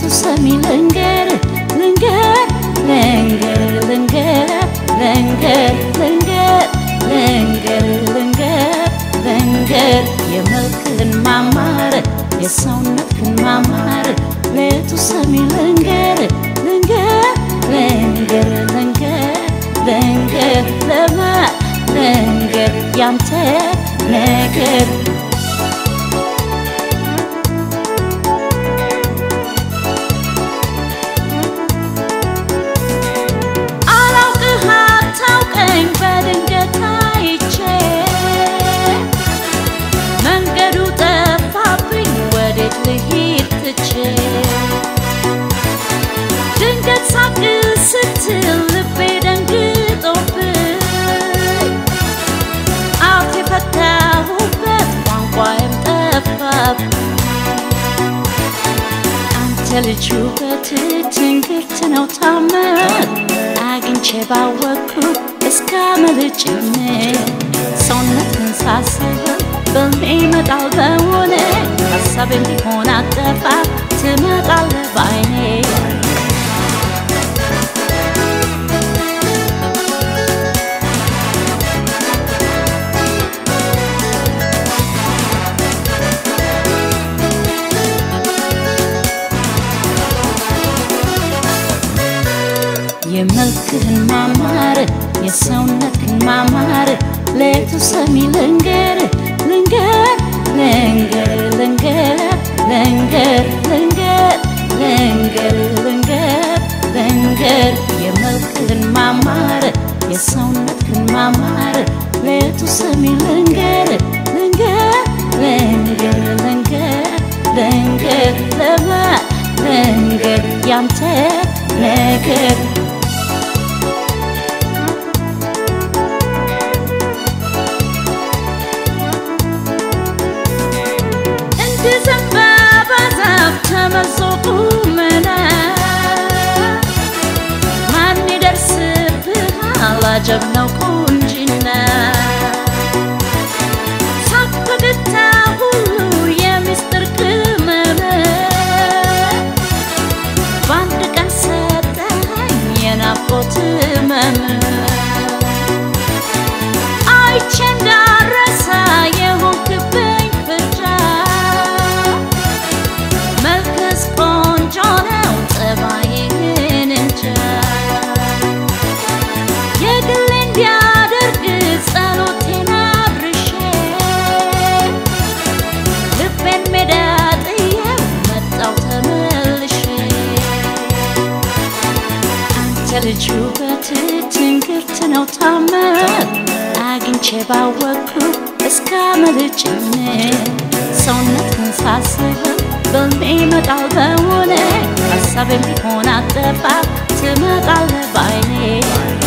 ሰሚ ልንገር ልንገር ልንገር ልንገር ልንገር ልንገር ልንገር ልንገር ልንገር የመልክህን ማማር የሰውነትህን ማማር ሌቱ ሰሚ ልንገር ልንገር ልንገር ልንገር ልንገር ለማ ልንገር ያንተ ነገር አላውቅህ አታውቀኝ በድንገት አይቼ መንገዱ ጠፋብኝ ወዴት ልሂድ ትቼ ድንገት ሳቅ ስትል ልቤ ደንግጦብኝ አፍ የፈታሁበት ቋንቋዬም ጠፋብኝ አንተ ልጅ ውበትህ ትንግርት ነው ታምር አግኝቼ ባወቅኩ እስከ መልጭም ሰውነትን ሳስበው በልሜ ይመጣል በሆነ ሀሳብም ቢሆን አጠፋ ትመጣለህ በአይኔ የመልክህን ማማር የሰውነትህን ማማር ሌቱ ሰሚ ልንገር ልንገር ልንገር ልንገር ልንገር ልንገር ልንገር ልንገር ልንገር የመልክህን ማማር የሰውነትህን ማማር ሌቱ ሰሚ ልንገር ልንገር ልንገር ልንገር ልንገር ለማ ልንገር ያንተ ነገር እንደ ዘንባባ ዛፍ ተመዞ ቁመና ማን ይደርስብሃል? አጀብ ነው ቁንጅና ሳቅ ፈገግታ ሁሉ የሚስጥር ቅመም በአንድ ቀን ሰጠኸኝ የናፍቆት ህመም አይቼ እንዳረሳ የሆንክብኝ ፍዳ መልክስ ቆንጆ ነው ጠባይህን እንጃ የግሌ እንዲያደርግ ጸሎቴን አድርሼ ልቤን ሜዳ ጥዬው መጣው ተመልሼ አንተ ልጅ ውበትህ ትንግርት ነው ታምር አግኝቼ ባወቅኩ እስከ መልጭም ሰውነትን ሳስበው በልሜ ይመጣል በሆነ ሀሳብም ቢሆን አጠፋ ትመጣለህ በአይኔ